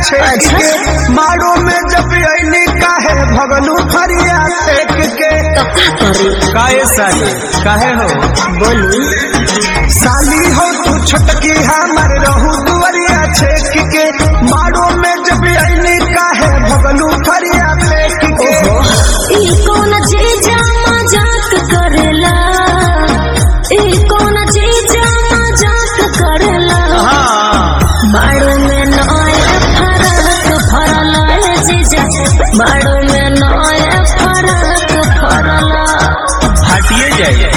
छेक के मारो में जब अली काहे भगलू फरिया फेंक के तो का करी काहे साली काहे हो बोली साली हो तू छोटकी हमर रहू दुवरिया छेक के मारो में जब अली काहे भगलू फरिया फेंक के ई कौन चीज मजाक करेला ई कौन चीज मजाक करेला हाँ बाड़ू में नया फरक फरला है जीजा बाड़ू में नया फरक फरला हटिए जाइए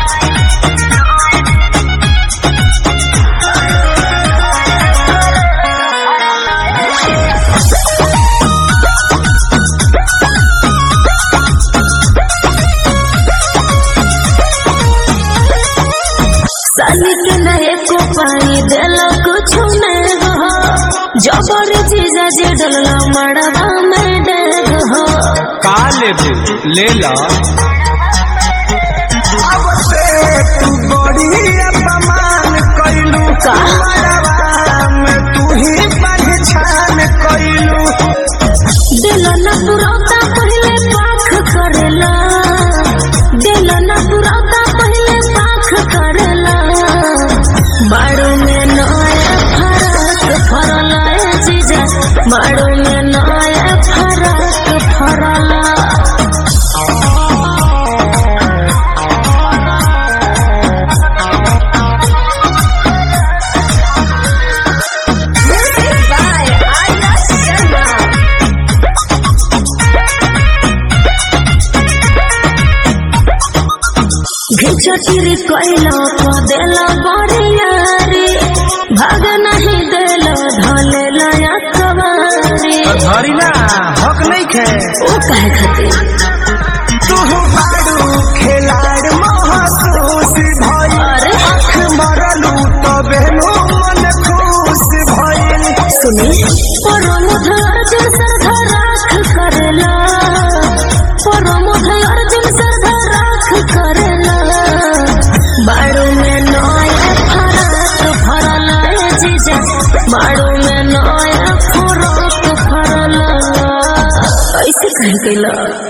साली के नए को पानी देला कुछ नहीं हो जबर जीजा जे डलला मड़वा में डेग हो का लेबे ले ला अब से तू बड़ी अपमान कैलू का? मरवा में तू ही पहचान कैलू दिल न पुरौता पहले पाख करेला दिल न पुरौता पहले पाख करेला बाड़ू में नया फरक फरला है जीजा बाड़ू में नया फरक फरला घिचटिरी कैला को देला बड़िया रे भाग नहीं देला धले लया कवारी धरी ना हक नहीं खे ओ कहे खातिर तू बारू खिलाड़ महसूस भइल अरे आँख मरलू तबे मन खुश भइल सुनी परमोध अर्जुन सरधा राख करेला परमोध अर्जुन सरधा राख करेला बाड़ू में नया फरक फरला है जीजा बाड़ू में नया फरक फरला ऐसे कहे कैला